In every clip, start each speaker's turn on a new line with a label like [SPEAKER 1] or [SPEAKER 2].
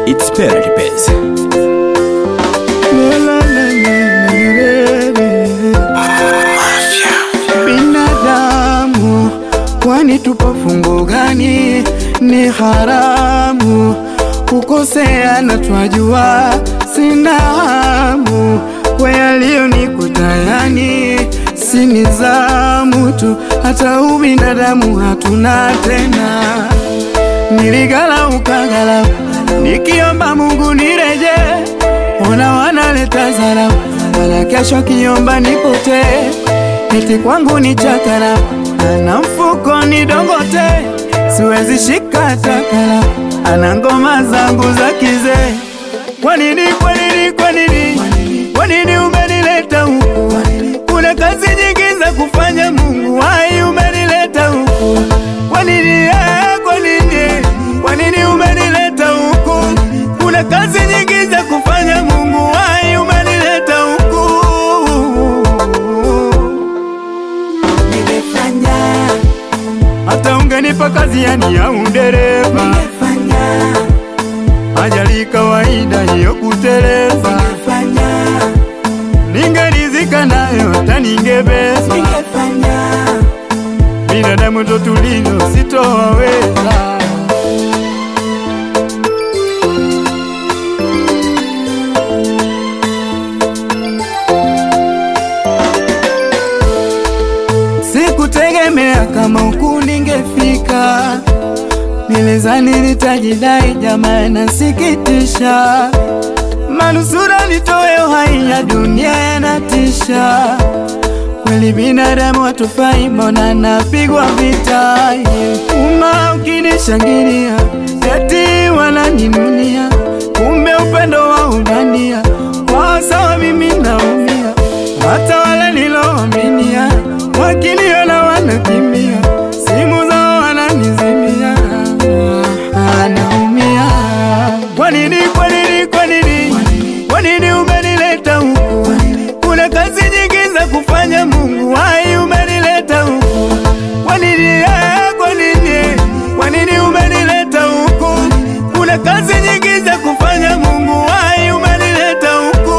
[SPEAKER 1] It's Party Base.
[SPEAKER 2] Binadamu, kwani tupo fungo gani? Ni haramu kukosea, na twajua sina hamu kwa yaliyonikuta, yani si nizamu tu, hata ubinadamu hatuna tena. Niligala ukagala, nikiomba Mungu nireje, ona wanaleta zara, wala kesho kiomba nipotee eti kwangu ni chakara ana mfuko ni dongote, siwezi shika takara, ana ngoma zangu za kizee. Kwa nini, kwa nini, kwa nini, kwa nini umenileta huku? Kuna kazi nyingi za kufanya, Mungu wai umenileta huku. Kwa nini, eh, kwa nini, kwa nini umenileta huku? Kuna kazi nyingi za kufanya, Mungu wai umenileta huku.
[SPEAKER 3] Ningefanya,
[SPEAKER 2] hata ungenipa kazi yani ya udereva,
[SPEAKER 3] ningefanya,
[SPEAKER 2] ajali kawaida hiyo kuteleza,
[SPEAKER 3] ningefanya,
[SPEAKER 2] ningerizika nayo hata ningebeza.
[SPEAKER 3] ningefanya,
[SPEAKER 2] Binadamu ndo tulivyo, sitowaweza. Sikutegemea kama huku ningefika, nilizani nitajidai, jamaa nasikitisha, manusura nitoe uhai ya dunia yanatisha. Kweli binadamu hatufai, mbona napigwa vita? Uma ukinishangilia eti wananinunia, kumbe upendo wa ubandia kwa sawa, mimi naumia, hata wale niloaminia wakiniona wanakimbia, simu zao wananizimia, Ah, naumia. Kwa nini, kwa nini, kwa nini, kwa nini umenileta huku? Kuna kazi nyingi za kufanya, Mungu wai umenileta huku. Kwa nini, eh, kwa nini, kwa nini umenileta huku? Kuna kazi nyingi za kufanya, Mungu wai umenileta huku.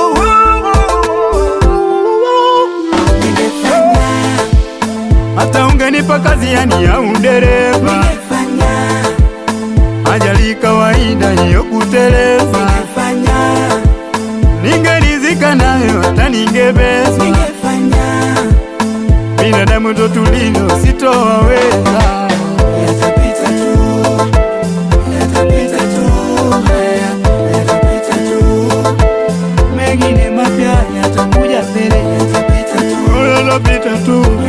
[SPEAKER 3] ningefanya,
[SPEAKER 2] Hata ungenipa kazi yani ya udereva,
[SPEAKER 3] ningefanya,
[SPEAKER 2] ajali kawaida hiyo kuteleza,
[SPEAKER 3] ningefanya,
[SPEAKER 2] ningerizika nayo hata ningebeza.
[SPEAKER 3] ningefanya,
[SPEAKER 2] Binadamu ndo tulivyo, sitowaweza.
[SPEAKER 3] yatapita tu, yatapita tu, haya, yatapita tu,
[SPEAKER 2] Mengine mapya yatakuja mbele,
[SPEAKER 3] yatapita tu,
[SPEAKER 2] yatapita tu.